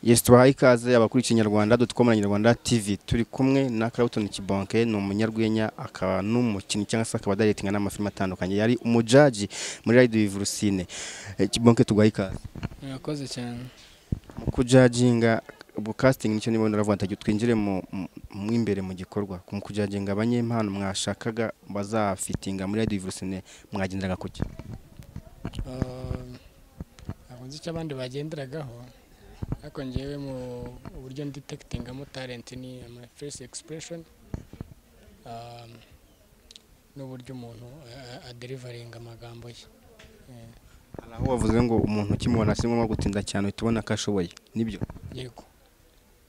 yesi tubahaye ikaze abakuriye ikinyarwanda doti komu na nyarwanda tivi turi kumwe na Clapton Kibonke ni umunyarwenya akaba n'umukinnyi cyangwa se akaba adaretinga n'amafilime atandukanye yari umujaji muri Ride Vivurusine Kibonke tuguhaye ikaze murakoze cyane mu kujaginga ubu casting nicyo niba naravuga ntagiye twinjire mu mu imbere mu gikorwa mu kujaginga abanyempano mwashakaga bazafitinga muri Ride Vivurusine mwagenderaga kuki ntabwo nzi icyo abandi bagenderagaho ariko ngewe mu buryo nditekitingamo talenti ni my first expression um, n'uburyo umuntu a- aderivaringa amagambo ye Eh, hari aho wavuze ngo umuntu ukimubona si ngombwa gutinda cyane uhita ubona ko ashoboye nibyo yego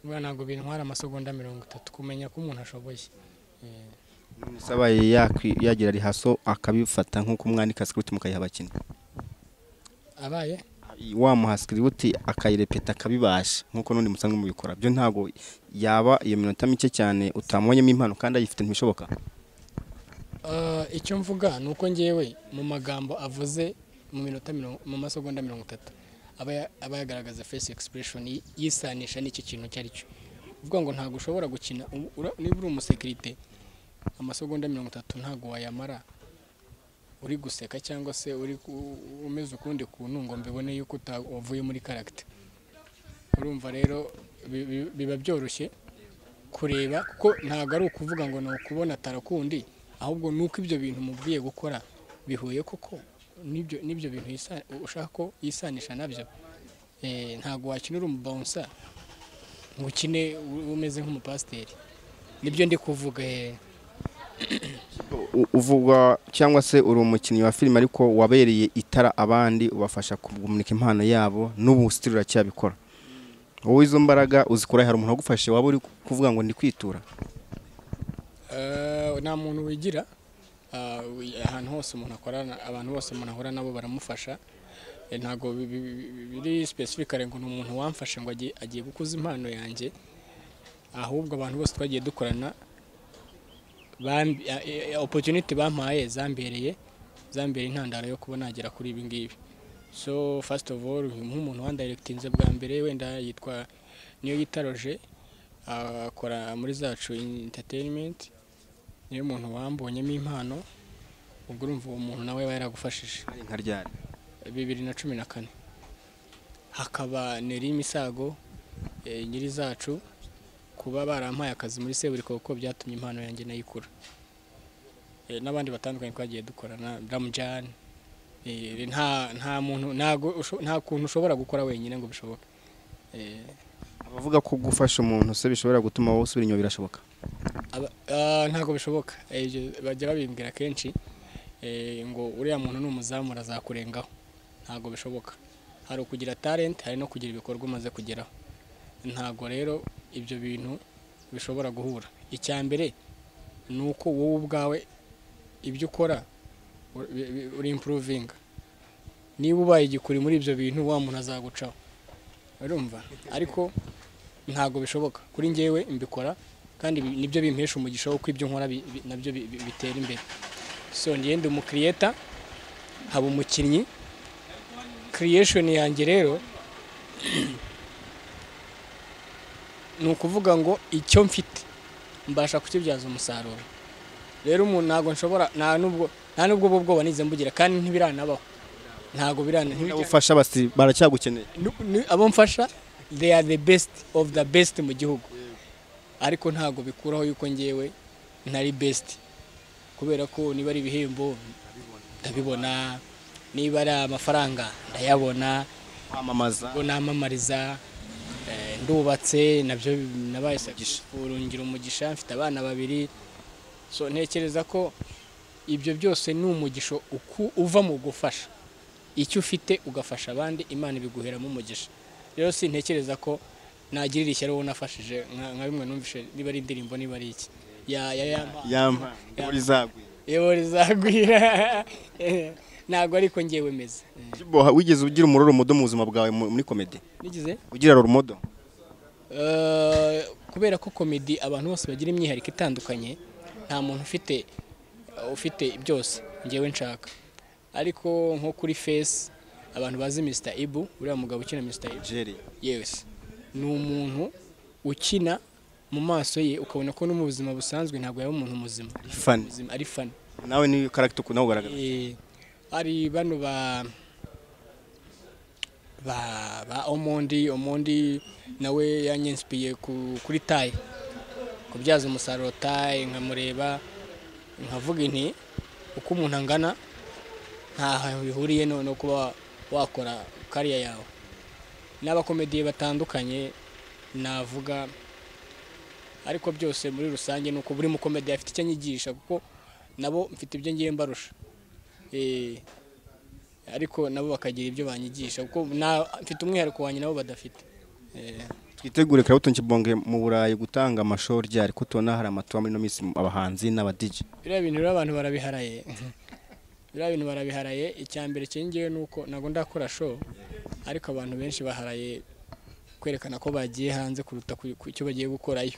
buriya ntabwo bintwara amasegonda mirongo itatu kumenya ko umuntu ashoboye Eh, none se abaye yakwi- yagira rihaso akabifata nk'uko umwandika script mukayiha abakinnyi abaye wamuha script akayirepeta akabibasha nk'uko n'undi musanzwe mubikora byo ntabwo yaba iyo minota mike cyane utamubonyemo impano kandi ayifite ntibishoboka Eh, icyo mvuga ni uko ngewe mu magambo avuze mu minota mirongo- mu masegonda mirongo itatu aba ya- aba yagaragaza face expression yi- yisanisha n'icyo kintu icyo ari cyo uvuga ngo ntabwo ushobora gukina u- ura- niba uri umusekirite amasegonda mirongo itatu ntabwo wayamara uri guseka cyangwa se uri ku- umeze ukundi kuntu ngo mbibone yuko uta- wavuye muri karagita urumva rero bi- bi- biba byoroshye kureba kuko ntabwo ari ukuvuga ngo ni ukubona tarakundi ahubwo ni uko ibyo bintu umubwiye gukora bihuye koko n'ibyo n'ibyo bintu yisa- ushaka ko yisanisha nabyo Eh, ntabwo wakinira umubawunsa ngo ukine u- umeze nk'umupasiteri nibyo ndi kuvuga eh. U- uvugwa cyangwa se uri umukinnyi wa filime ariko wabereye itara abandi ubafasha kumurika impano yabo n'ubu sitiri uracyabikora wowe izo mbaraga uzikora hari umuntu wagufashe waba uri kuvuga ngo ndi kwitura Eh, nta muntu wigira Ah, wi- ahantu hose umuntu akorana abantu bose umuntu ahura nabo baramufasha Eh, ntabwo bi- bi- bi- biri specifically ngo ni umuntu wamfashe ngo agiye- agiye gukuza impano yanjye ahubwo abantu bose twagiye dukorana bambi- eh, eh, opportunity bampaye zambereye zambereye intandaro yo kuba nagera kuri ibi ngibi so first of all nk'umuntu wandayirekitinze bwa mbere wenda yitwa niyo yitaroje akora muri zacu entertainment niyo muntu wambonyemo impano ubwo urumva uwo muntu nawe yaba yaragufashije hari nka ryari bibiri na cumi na kane hakaba neri imisago eh, nyiri zacu kuba barampaye akazi muri seburiko kuko byatumye impano yanjye nayikura Eh, n'abandi batandukanye twagiye dukorana ramujani nta nta muntu ntago usho- nta kuntu ushobora gukora wenyine ngo bishoboke Eh, abavuga ko gufasha umuntu se bishobora gutuma wowe usubira inyuma birashoboka aba- ah, ntabwo bishoboka Eh, ibyo bajya babimbwira kenshi eh, ngo uriya muntu ni umuzamu azakurengaho ntabwo bishoboka hari ukugira talent hari no kugira ibikorwa umaze kugeraho ntabwo rero ibyo bintu bishobora guhura icya mbere ni uko wowe ubwawe ibyo ukora uri- bi- bi- uri impuruvinga niba ubaye igikuri muri ibyo bintu wa muntu azagucaho urumva ariko ntabwo bishoboka kuri njyewe mbikora kandi ibi- nibyo bimpesha umugisha wo ko ibyo nkora bi- bi- nabyo bi- bi- bitera imbere so ngewe ndi umukiriyeta haba umukinnyi creation yanjye rero ni ukuvuga ngo icyo mfite mbasha kukibyaza umusaruro rero umuntu ntabwo nshobora nta nubwo nta nubwo ubwo bwoba nize mbugira kandi ntibiranabaho ntabwo birana ntibijya- ufasha basi baracyagukeneye Nu- nu- abo mfasha they are the best of the best mu gihugu ariko ntabwo bikuraho yuko ngewe ntari best kubera ko niba ari ibihembo ndabibona niba ari amafaranga ndayabona kwamamaza ngo namamariza eh, ndubatse nabyo nabaye successful ngira umugisha mfite abana babiri so ntekereza ko ibyo byose ni umugisha uku- uva mu gufasha icyo ufite ugafasha abandi imana ibiguheramo umugisha rero sintekereza ko nagirira ishyari uwo nafashije nka nka bimwe numvise niba ari indirimbo niba ari iki ya ya ya yampa uri zagwe yewe rizagwira ntabwo ariko ngewe meze wigeze ugira umuroro mudo mu buzima bwawe mu- muri komedi nigize ugira rumodo Eh, kubera ko komedi abantu bose bagira imyihariko itandukanye nta muntu ufite ufite byose ngewe nshaka ariko nko kuri fesi abantu bazi Mr Ibu uriya mugabo ukina Mr Ibu jeri yes ni umuntu ukina mu maso ye ukabona ko no mu buzima busanzwe ntabwo yaba umuntu muzima fani Muzima, ari fani nawe ni karagita ukunda kugaragaza Eh, hari bano ba ba ba omondi omondi nawe yanyensipiye ku- kuri taye kubyaza umusaruro taye nkamureba nkavuga inti uko umuntu angana ntaho bihuriye no no kuba wakora kariya yawe n'abakomediye batandukanye navuga ariko byose muri rusange ni uko buri mukomediye afite icyo anyigisha kuko nabo mfite ibyo ngiye mbarusha Eh, ariko nabo bakagira ibyo banyigisha kuko na- mfite umwihariko wanjye nabo badafite Eh, twitegure karabuto nkibonge mu burayi gutanga amashuri ryari ko tubona hari amatuba muri ino minsi mu abahanzi n'abadiji biriya bintu rero abantu barabiharaye biriya bintu barabiharaye icya mbere kingewe ni uko ntabwo ndakora show ariko abantu benshi baharaye kwerekana ko bagiye hanze kuruta ku ku icyo bagiye gukorayo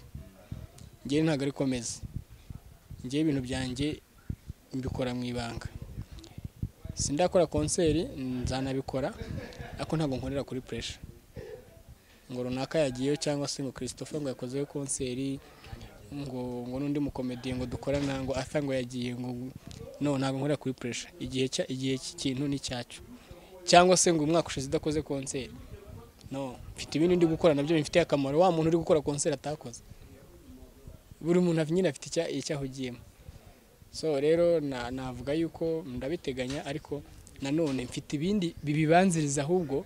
ngewe ntabwo ari komeza ngewe ibintu byanjye mbikora mu ibanga sindakora konseri nzanabikora ariko ntabwo nkorera kuri puresha ngo runaka yagiyeyo cyangwa se ngo christopher ngo yakozeho konseri ngo ngo n'undi mukomediye ngo dukorana ngo asa ngo yagiye ngo no ntabwo nkorera kuri puresha igihe cya igihe cy'ikintu ni cyacu cyangwa se ngo umwaka ushize udakoze konseri no mfite ibindi ndi gukora nabyo bimfitiye akamaro wa muntu uri gukora konseri atakoze buri muntu af- nyine afite icya- icyahugiyemo so rero na- navuga yuko ndabiteganya ariko nanone mfite ibindi bibibanziriza ahubwo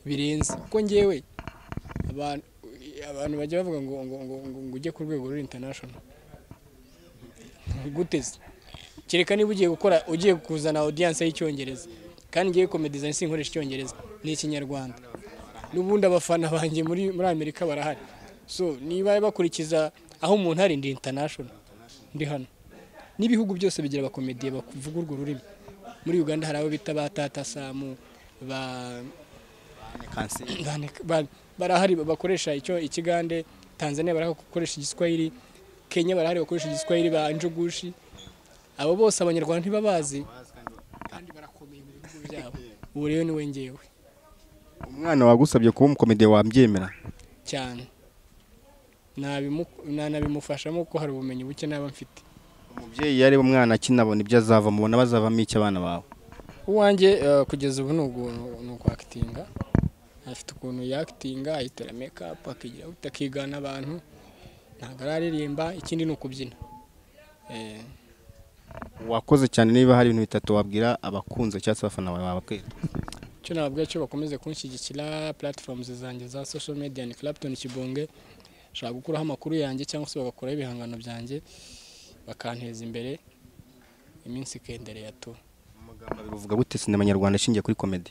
birenze kuko ngewe abantu abantu bajya bavuga ngo ngo ngo ngo ngo ujye ku rwego ruri international guteze kereka niba ugiye gukora ugiye kuzana audience y'icyongereza kandi ngiye comedy design sinkoresha icyongereza ni ikinyarwanda n'ubundi abafana banjye muri muri amerika barahari so niba bakurikiza aho umuntu ari ndi international ndi hano n'ibihugu byose bigira abakomediye bavuga urwo rurimi muri uganda hari abo bita ba tata samu ba Bane- ba- barahari bakoresha icyo ikigande tanzania barahari gukoresha igiswahili kenya barahari bakoresha igiswahili ba njugushi abo bose abanyarwanda ntibabazi kandi barakomeye mu bihugu byabo ubu rero ni we ngewe umwana wagusabye kuba umukomediye wabyemera cyane Nabimu- na- nabimufashamo kuko hari ubumenyi buke naba mfite umubyeyi yareba umwana akinabona ibyo azavamo ubona bazavamo iki abana bawe uwanjye eh, kugeza ubu ni ugu- ni ukwakitinga afite ukuntu yakitinga ahitera mekapu akigira gute akigana abantu ntabwo araririmba ikindi ni ukubyina Eh, wakoze cyane niba hari ibintu bitatu wabwira abakunze cyangwa se abafana bawe bababwira icyo nababwira cyo bakomeze kunshyigikira platforms zanjye za social media ni Clapton Kibonge nshobora gukuraho amakuru yanjye cyangwa se bagakuraho ibihangano byanjye bakanteza imbere iminsi ikendereye tu amagambo abiri uvuga gute sinema nyarwanda ashingiye kuri komedi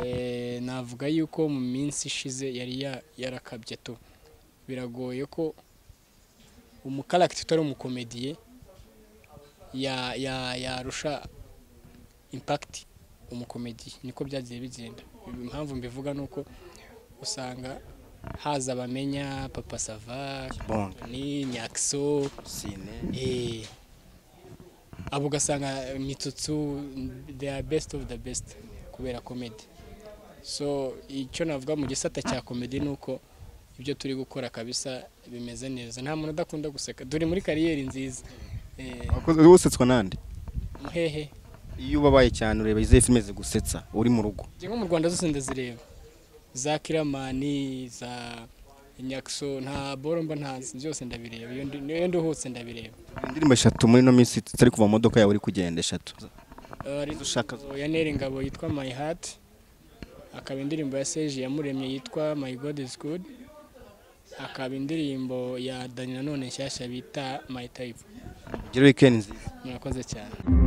Eh, navuga yuko mu minsi ishize yari ya- yarakabye tu biragoye ko umukaragita utari umukomediye ya- ya- yarusha impakiti umukomediye niko byagiye bigenda impamvu mbivuga ni uko usanga haza abamenya papa sava bonge ni nyakiso sine Eh, abo ugasanga mitsutsu they are best of the best kubera komedi so icyo navuga mu gisata cya komedi ni uko ibyo turi gukora kabisa bimeze neza nta muntu udakunda guseka duri muri kariyeri nziza Eh, wakoze usetswa n'andi muhehe iyo ubabaye cyane ureba izihe filime zigusetsa uri mu rugo njye nko mu rwanda zose ndazireba za kiramani za nyakiso nta boromba ntazi byose ndabireba iyo ndi- iyo nduhutse ndabireba indirimbo eshatu muri ino minsi zitari kuva mu modoka yawe uri kugenda eshatu ari ushaka ya Nere Ngabo yitwa My Heart akaba indirimbo ya Seji yamuremye yitwa My God is Good akaba indirimbo ya Dani nanone nshyashya bita My Type ugire weekend nziza murakoze cyane